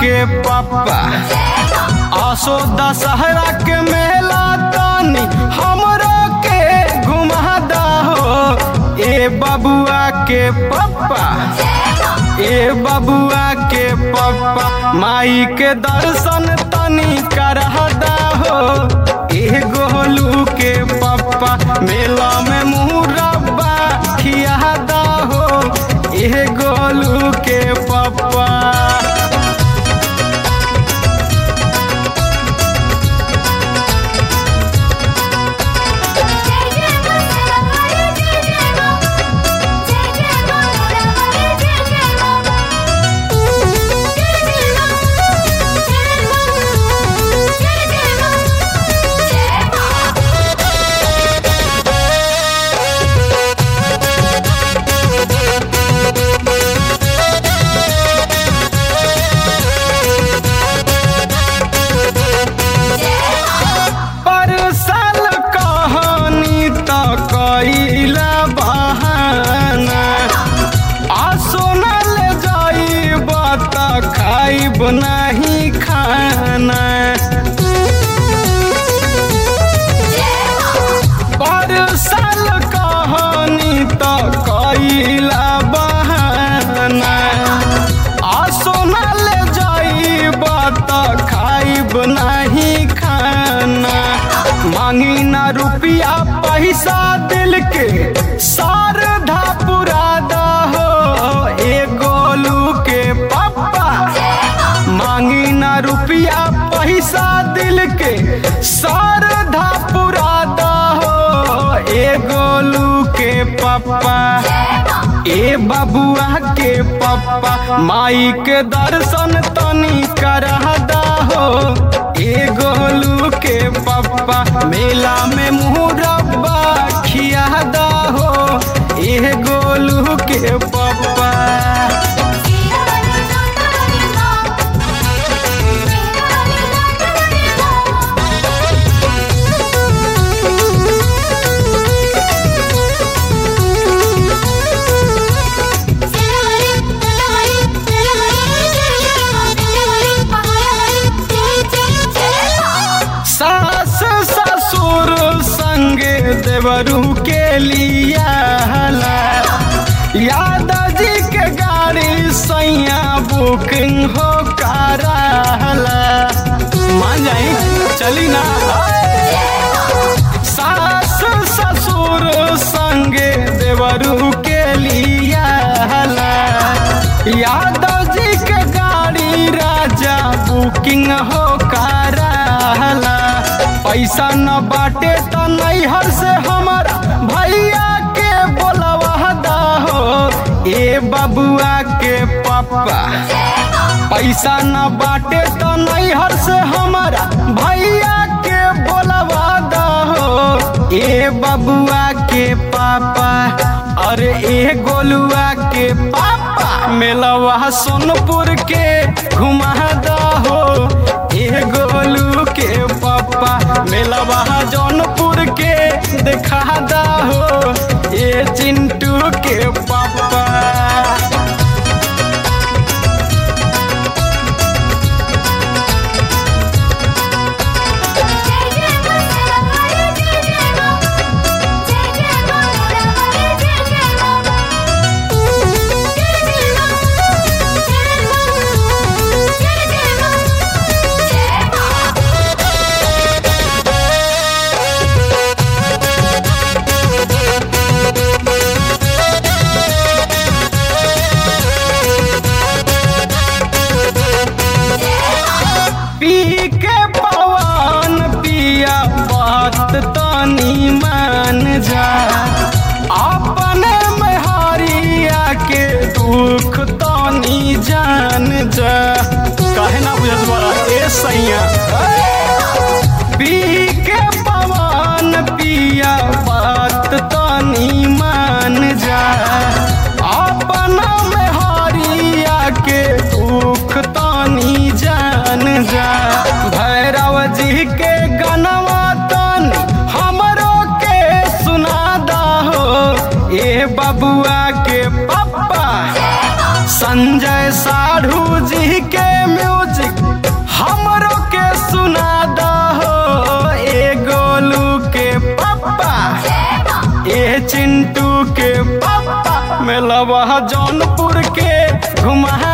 के पप्पा आसो दशहरा के मेला तानी हमरो के घुमादा हो ए बबुआ के पप्पा ए बबुआ के पप्पा माई के दर्शन तनी करहदा हो ए गोलू के पप्पा मेला में मुरब्बा खियादा हो ए गोलू के पप्पा जय जय मस्ताना वाले जय जय मां जय जय मां मोरा वाले जय जय मां जय जय मां जय मां जय जय मां जय मां पर साल कहानी त कइला बहाना आ सोनल जाइब त खाइब नहीं खाना पर साल कहानी त कइला बहाना आ सोनल जाइब त खाइब नहीं खाना मांगी ना रुपया पैसा दिल के शारदा पुरादा हो ए गोलू के पप्पा मांगी ना रुपया पैसा दिल के शारदा पुरादा हो ए गोलू के पप्पा ए बबुआ के पप्पा माई के दर्शन तनी करहदा हो ए गोलू के पप्पा मेला में मुरब्बा खियादा हो ए गोलू के पप्पा सीना वाले जोता वाले मां सीना वाले जोता वाले मां सीना वाले जोता वाले सीना वाले जय जय मां सीना वाले पहाड़ वाले जय जय जय मां सास ससुर संगे देवरू के लिया यादाजी के गाड़ी सैया बुकिंग हो कराला मान जाई चली ना सास ससुर संगे देवरू के लिया यादाजी के गाड़ी राजा बुकिंग हो कराला पैसा न बाटे त नैहर से हमारा भैया के बोलवा दा हो ए बबुआ के पप्पा पैसा न बाटे त नैहर से हमारा भैया के बोलवा दा हो ए बबुआ के पापा अरे ए गोलुआ के पापा मेलवा सोनपुर के घुमा दा हो ए गोलू के पापा मेलवा जौनपुर के देखा दा हो ए चिंटू के पापा जय जय मस्ताना वाले जय जय मां जय जय मां मोरा वाले जय जय मां जय जय मां जय मां जय जय मां जय मां पी के पवन पिया बात तनी मान जा अपने में हरिया के दुख तनी जान जा काहे ना बुझत बड़ा ए सैया पी के पवन पिया बात तनी मान जा अपना में हरिया के दुख तनी जान जा भैरव जी के गनवा तनी हमरो के सुना दा हो ए बबुआ के पप्पा संजय साढ़ू जी के म्यूजिक हमरो के सुना दहो ए गोलू के पप्पा ए चिंटू के पप्पा मेलवा जौनपुर के घुमा